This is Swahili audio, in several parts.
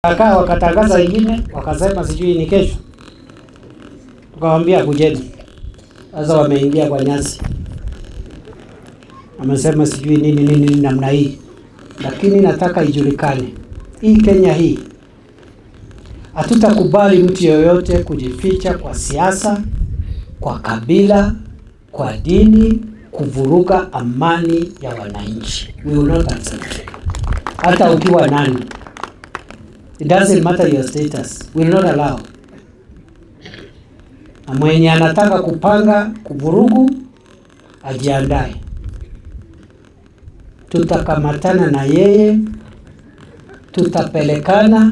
Akaa wakatangaza ingine, wakasema sijui ni kesho, tukawambia kujeni. Sasa wameingia kwa nyasi, amesema sijui nini nini nini namna hii, lakini nataka ijulikane hii Kenya hii hatutakubali mtu yoyote kujificha kwa siasa, kwa kabila, kwa dini, kuvuruga amani ya wananchi. We will not accept. Hata ukiwa nani, it doesn't matter your status, we will not allow. Na mwenye anataka kupanga kuvurugu ajiandae, tutakamatana na yeye, tutapelekana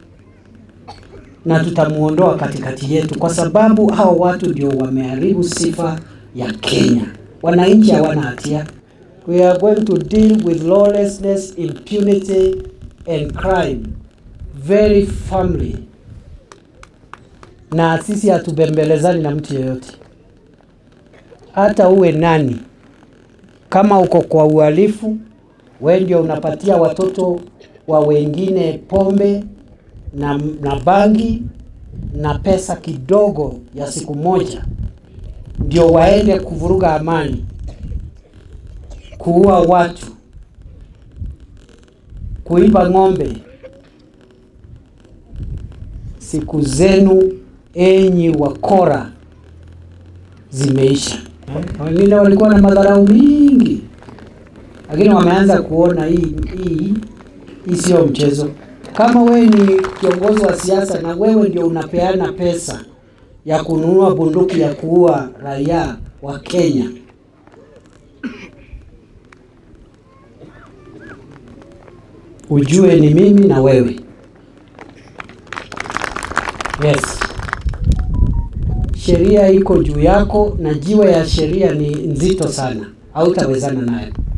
na tutamuondoa katikati yetu, kwa sababu hao watu ndio wameharibu sifa ya Kenya. Wananchi hawana hatia. We are going to deal with lawlessness, impunity and crime very firmly, na sisi hatubembelezani na mtu yeyote, hata uwe nani. Kama uko kwa uhalifu, wewe ndio unapatia watoto wa wengine pombe na, na bangi na pesa kidogo ya siku moja, ndio waende kuvuruga amani, kuua watu, kuiba ng'ombe. Siku zenu enyi wakora zimeisha. Wengine walikuwa na madharau mingi, lakini wameanza kuona hii hii hii sio mchezo. Kama wewe ni kiongozi wa siasa na wewe ndio unapeana pesa ya kununua bunduki ya kuua raia wa Kenya, ujue ni mimi na wewe. Yes, sheria iko juu yako na jiwe ya sheria ni nzito sana, hautawezana nayo.